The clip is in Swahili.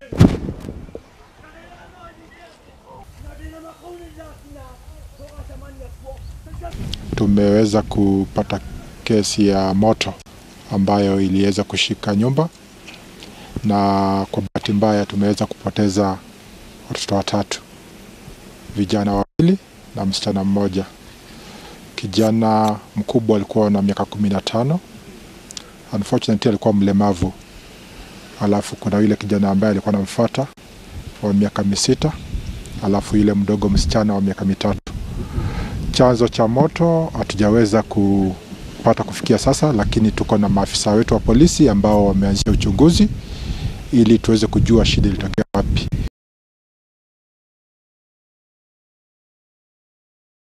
Tumeweza kupata kesi ya moto ambayo iliweza kushika nyumba, na kwa bahati mbaya tumeweza kupoteza watoto watatu, vijana wawili na msichana mmoja. Kijana mkubwa alikuwa na miaka kumi na tano, unfortunately alikuwa mlemavu. Alafu kuna yule kijana ambaye alikuwa anamfuata wa miaka misita, alafu yule mdogo msichana wa miaka mitatu. Chanzo cha moto hatujaweza kupata kufikia sasa, lakini tuko na maafisa wetu wa polisi ambao wameanzisha uchunguzi ili tuweze kujua shida ilitokea